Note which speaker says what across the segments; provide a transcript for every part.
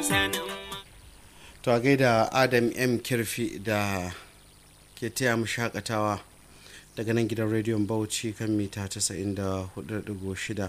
Speaker 1: to a gaida adam m kirfi da ke taya mu shakatawa daga nan gidan rediyon bauchi kan mita 94.6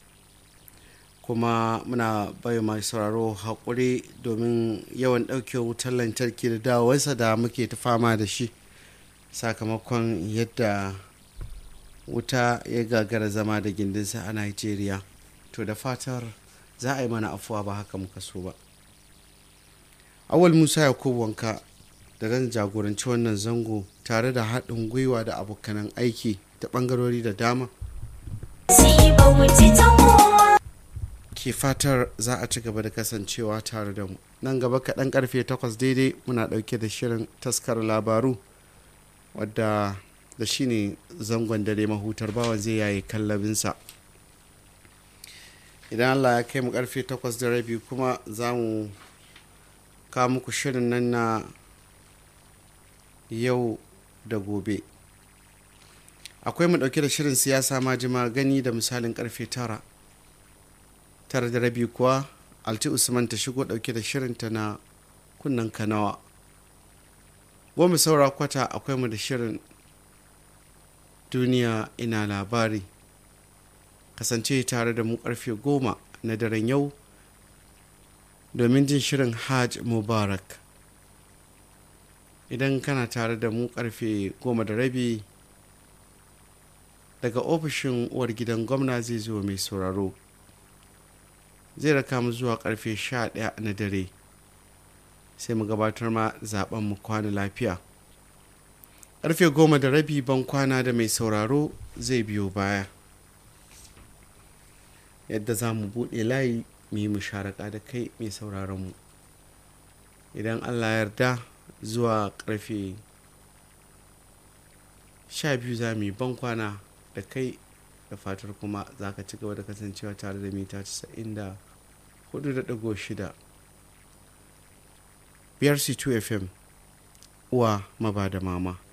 Speaker 1: kuma muna bayo mai sauraro haƙuri domin yawan ɗauke wutar lantarki da dawowarsa da muke ta fama da shi sakamakon yadda wuta ya gagara zama da gindinsa a nigeria to da fatar za a yi mana afuwa ba haka muka so ba awal musa yakubu wanka da zan jagoranci wannan zango tare da haɗin gwiwa da abokanan aiki ta ɓangarori da dama ke fatar za a ci gaba da kasancewa tare da mu nan gaba kaɗan karfe 8 daidai muna ɗauke da shirin taskar labaru wadda da shi ne zangon dare mahutar bawa zai yayi kallabinsa idan allah ya kai mu karfe 8 da rabi kuma za mu kawo muku shirin nan na yau da gobe akwai mu dauke da shirin siyasa majima gani da misalin karfe 9 tara da rabi kuwa alti usman ta shigo dauke da shirinta na kunnan kanawa goma saura kwata akwai mu da shirin duniya ina labari kasance tare da mu karfe goma na daren yau domin jin shirin hajj mubarak idan kana tare da mu karfe goma da rabi daga ofishin uwar gidan gwamna zai zo mai sauraro zai raka mu zuwa karfe 11 na dare sai mu gabatar ma zaben mu kwana lafiya karfe goma da rabi ban kwana da mai sauraro zai biyo baya yadda za mu buɗe layi mu yi musharaka da kai mai sauraron mu idan allah yarda zuwa karfe 12 za mu yi ban kwana da kai da fatar kuma za ka ci gaba da kasancewa tare da mita 94.6 biyar c2 fm uwa maba da mama